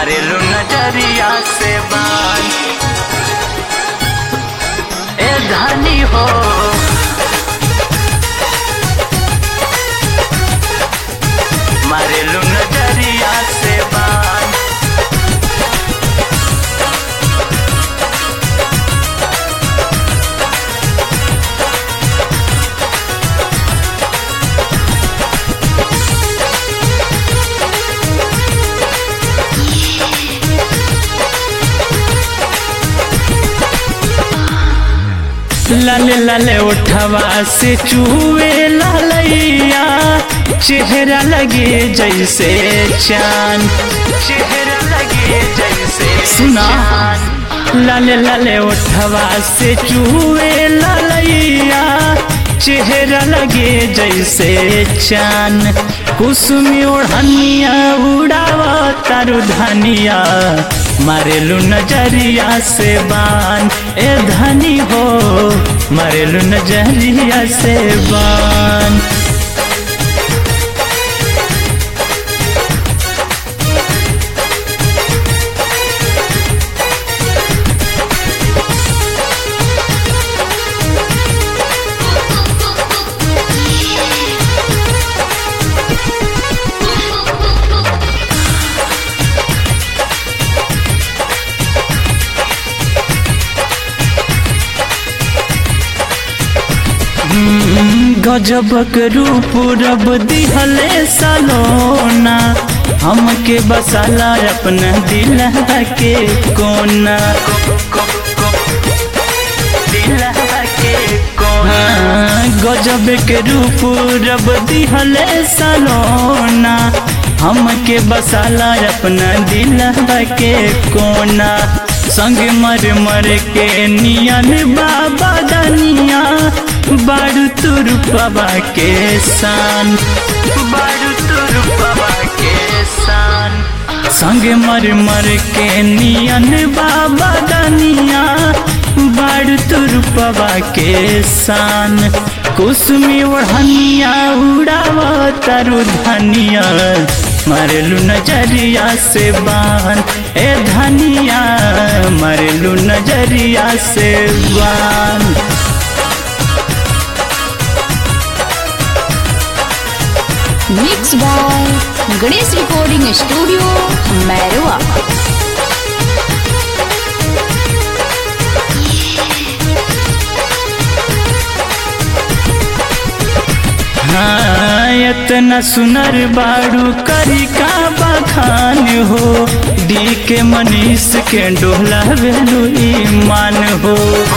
मारेलू नजरिया से बान ए धनी हो मारेलू नजरिया से बान लाले लाले उठवा से चूहे लालैया चेहरा लगे जैसे चांद चेहरा लगे जैसे सुना। चाँद। लाले लाले उठवा से चूहे लालैया चेहरा लगे जैसे चान कुसुमी ओढ़निया उड़ावा तारू धनिया मारेलू नजरिया से बान ए धनी हो मारेलू नजरिया से बान गजबक रूप रब दिहले सलोना हमके बसाला अपना दिल के कोना दिलवा के कोना हाँ, गजब के रूप रब दिहले सलोना हमके बसाला अपना दिल के कोना संग मर मर के नियन बाबा दनिया बारू तुर बाबा के शान बारू तुर बाबा के सान संग मर मर के नियन बाबा दनिया बारू तुर बाबा के शान कुसुमी ओढ़निया उड़ावा तारू धनिया मारेलू नजरिया से बान ए धनिया मारेलू नजरिया से बान mix by Ganesh recording studio Mairwa हाँ इतना सुनर बाड़ू करी का बखान हो डी के मनीष के डोला वेलू ईमान हो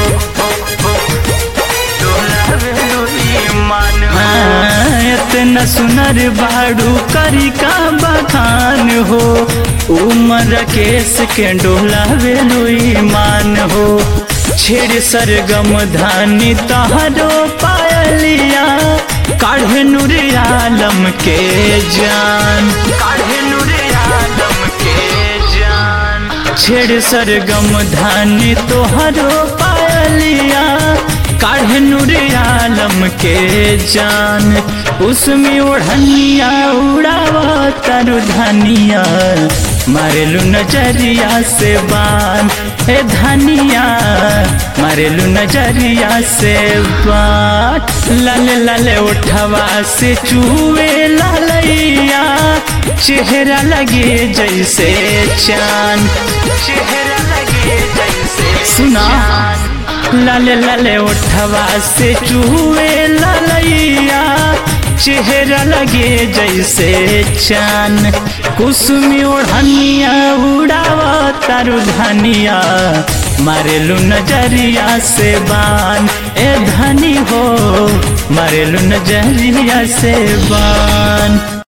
डोला वेलू ईमान हो हाँ इतना सुनर बाड़ू करी का बखान हो उमर केस के डोला वेलू ईमान हो छेड़ सरगम धानी तहरो पायलिया काढ़े नूर आलम के जान काढ़े नूरे आलम के जान छेड़ सरगम धानी तोहरो पायलिया काढ़े नूर आलम के जान उसमें ओढ़निया उड़ावा तारू धनिया मारेलू नजरिया से बान ए धनिया मारेलू नजरिया से बान लाले लाले उठवा से चूहे लालैया चेहरा लगे जैसे चांद चेहरा लगे जैसे सुना चाँद। लाले लाले उठवा से चूहे लालैया चेहरा लगे जैसे चान कुसुमी ओढ़निया उड़ावा तारू धनिया मारेलू नजरिया से बान ए धनी हो मारेलू नजरिया से बान